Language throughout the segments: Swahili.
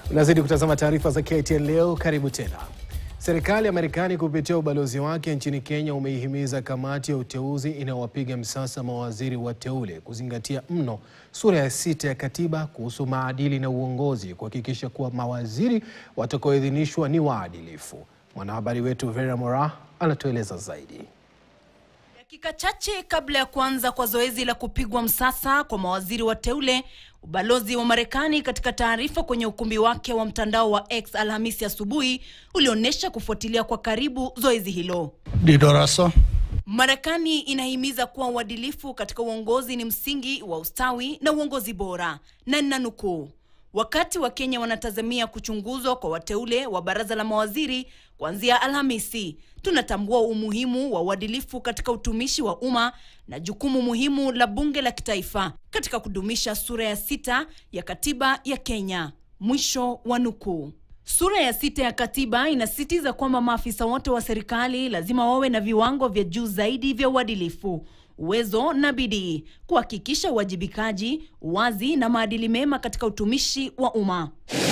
Unazidi kutazama taarifa za KTN leo. Karibu tena. Serikali ya Marekani kupitia ubalozi wake nchini Kenya umeihimiza kamati ya uteuzi inayowapiga msasa mawaziri wateule kuzingatia mno sura ya sita ya katiba kuhusu maadili na uongozi, kuhakikisha kuwa mawaziri watakaoidhinishwa ni waadilifu. Mwanahabari wetu Vera Mora anatueleza zaidi. Dakika chache kabla ya kuanza kwa zoezi la kupigwa msasa kwa mawaziri wateule, ubalozi wa Marekani katika taarifa kwenye ukumbi wake wa mtandao wa X Alhamisi asubuhi ulionyesha kufuatilia kwa karibu zoezi hilo. Didoraso. Marekani inahimiza kuwa uadilifu katika uongozi ni msingi wa ustawi na uongozi bora, na ninanukuu, wakati wa Kenya wanatazamia kuchunguzwa kwa wateule wa baraza la mawaziri kuanzia Alhamisi, tunatambua umuhimu wa uadilifu katika utumishi wa umma na jukumu muhimu la bunge la kitaifa katika kudumisha sura ya sita ya katiba ya Kenya. Mwisho wa nukuu. Sura ya sita ya katiba inasisitiza kwamba maafisa wote wa serikali lazima wawe na viwango vya juu zaidi vya uadilifu, uwezo na bidii, kuhakikisha uwajibikaji, uwazi na maadili mema katika utumishi wa umma.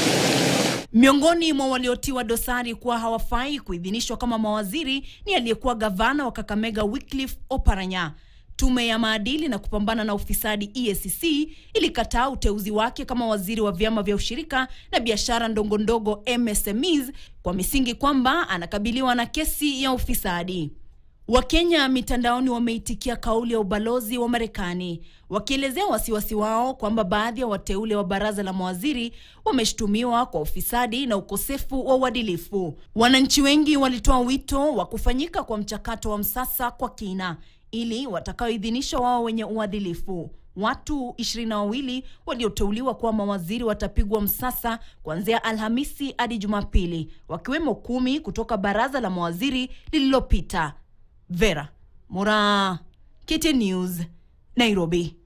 Miongoni mwa waliotiwa dosari kuwa hawafai kuidhinishwa kama mawaziri ni aliyekuwa gavana wa Kakamega Wycliffe Oparanya. Tume ya maadili na kupambana na ufisadi EACC ilikataa uteuzi wake kama waziri wa vyama vya ushirika na biashara ndogo ndogo MSMEs kwa misingi kwamba anakabiliwa na kesi ya ufisadi. Wakenya mitandaoni wameitikia kauli ya ubalozi wa Marekani wakielezea wasiwasi wao kwamba baadhi ya wateule wa baraza la mawaziri wameshtumiwa kwa ufisadi na ukosefu wa uadilifu. Wananchi wengi walitoa wito wa kufanyika kwa mchakato wa msasa kwa kina ili watakaoidhinishwa wao wenye uadilifu. Watu ishirini na wawili walioteuliwa kuwa mawaziri watapigwa msasa kuanzia Alhamisi hadi Jumapili, wakiwemo kumi kutoka baraza la mawaziri lililopita. Vera Mora, KTN News, Nairobi.